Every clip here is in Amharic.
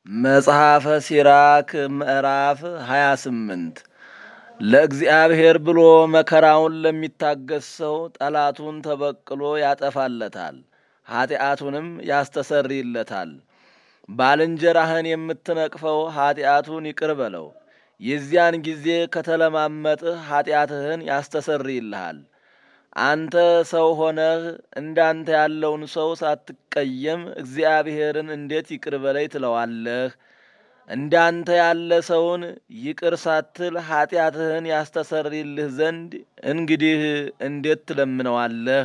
መጽሐፈ ሲራክ ምዕራፍ 28 ለእግዚአብሔር ብሎ መከራውን ለሚታገስ ሰው ጠላቱን ተበቅሎ ያጠፋለታል፣ ኀጢአቱንም ያስተሰርይለታል። ባልንጀራህን የምትነቅፈው ኀጢአቱን ይቅር በለው፣ የዚያን ጊዜ ከተለማመጥህ ኀጢአትህን ያስተሰርይልሃል። አንተ ሰው ሆነህ እንዳንተ ያለውን ሰው ሳትቀየም እግዚአብሔርን እንዴት ይቅር በለይ ትለዋለህ? እንዳንተ ያለ ሰውን ይቅር ሳትል ኀጢአትህን ያስተሰርይልህ ዘንድ እንግዲህ እንዴት ትለምነዋለህ?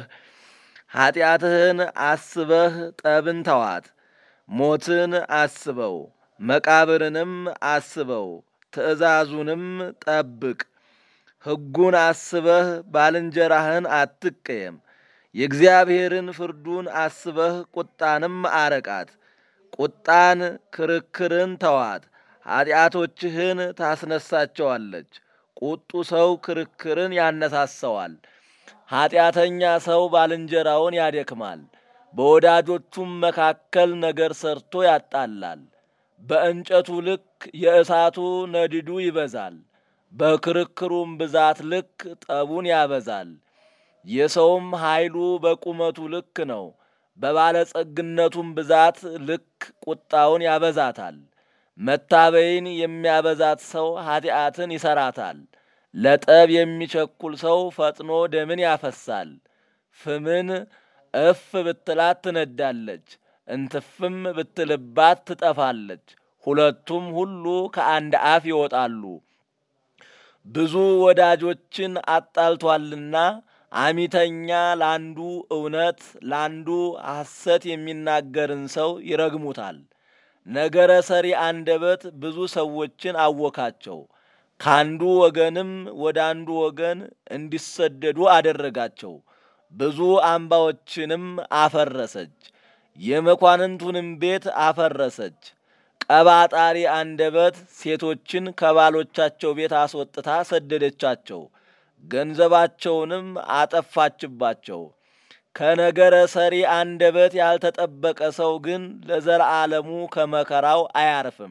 ኀጢአትህን አስበህ ጠብን ተዋት። ሞትን አስበው፣ መቃብርንም አስበው፣ ትእዛዙንም ጠብቅ። ሕጉን አስበህ ባልንጀራህን አትቀየም። የእግዚአብሔርን ፍርዱን አስበህ ቁጣንም አረቃት። ቁጣን ክርክርን ተዋት፣ ኀጢአቶችህን ታስነሳቸዋለች። ቁጡ ሰው ክርክርን ያነሳሰዋል። ኀጢአተኛ ሰው ባልንጀራውን ያደክማል፣ በወዳጆቹም መካከል ነገር ሰርቶ ያጣላል። በእንጨቱ ልክ የእሳቱ ነድዱ ይበዛል፣ በክርክሩም ብዛት ልክ ጠቡን ያበዛል። የሰውም ኃይሉ በቁመቱ ልክ ነው፣ በባለጸግነቱም ብዛት ልክ ቁጣውን ያበዛታል። መታበይን የሚያበዛት ሰው ኀጢአትን ይሰራታል። ለጠብ የሚቸኩል ሰው ፈጥኖ ደምን ያፈሳል። ፍምን እፍ ብትላት ትነዳለች፣ እንትፍም ብትልባት ትጠፋለች። ሁለቱም ሁሉ ከአንድ አፍ ይወጣሉ። ብዙ ወዳጆችን አጣልቷልና አሚተኛ ላንዱ እውነት ላንዱ ሐሰት የሚናገርን ሰው ይረግሙታል። ነገረ ሰሪ አንደበት ብዙ ሰዎችን አወካቸው፣ ካንዱ ወገንም ወደ አንዱ ወገን እንዲሰደዱ አደረጋቸው። ብዙ አምባዎችንም አፈረሰች፣ የመኳንንቱንም ቤት አፈረሰች። ቀባጣሪ አንደበት ሴቶችን ከባሎቻቸው ቤት አስወጥታ ሰደደቻቸው፣ ገንዘባቸውንም አጠፋችባቸው። ከነገረ ሰሪ አንደበት ያልተጠበቀ ሰው ግን ለዘላለሙ ከመከራው አያርፍም፣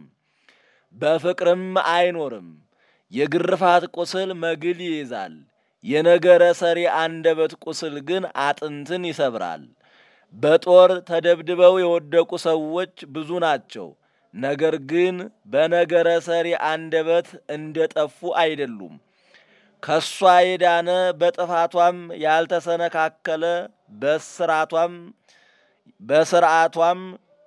በፍቅርም አይኖርም። የግርፋት ቁስል መግል ይይዛል፣ የነገረ ሰሪ አንደበት ቁስል ግን አጥንትን ይሰብራል። በጦር ተደብድበው የወደቁ ሰዎች ብዙ ናቸው፣ ነገር ግን በነገረ ሰሪ አንደበት እንደ ጠፉ አይደሉም። ከሷ የዳነ በጥፋቷም ያልተሰነካከለ በስራቷም በስርዓቷም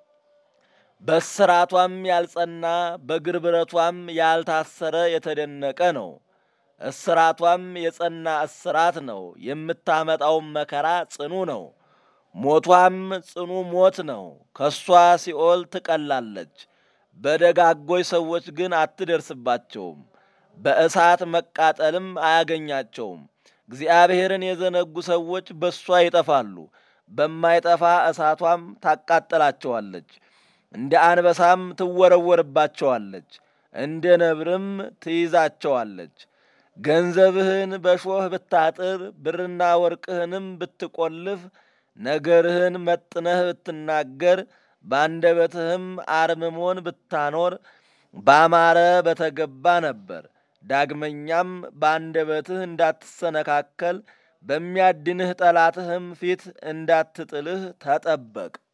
በስራቷም ያልጸና በግርብረቷም ያልታሰረ የተደነቀ ነው። እስራቷም የጸና እስራት ነው። የምታመጣውም መከራ ጽኑ ነው። ሞቷም ጽኑ ሞት ነው። ከሷ ሲኦል ትቀላለች። በደጋጎች ሰዎች ግን አትደርስባቸውም። በእሳት መቃጠልም አያገኛቸውም። እግዚአብሔርን የዘነጉ ሰዎች በእሷ ይጠፋሉ፣ በማይጠፋ እሳቷም ታቃጥላቸዋለች። እንደ አንበሳም ትወረወርባቸዋለች፣ እንደ ነብርም ትይዛቸዋለች። ገንዘብህን በሾህ ብታጥር፣ ብርና ወርቅህንም ብትቈልፍ፣ ነገርህን መጥነህ ብትናገር፣ በአንደበትህም አርምሞን ብታኖር ባማረ በተገባ ነበር። ዳግመኛም በአንደበትህ እንዳትሰነካከል በሚያድንህ ጠላትህም ፊት እንዳትጥልህ ተጠበቅ።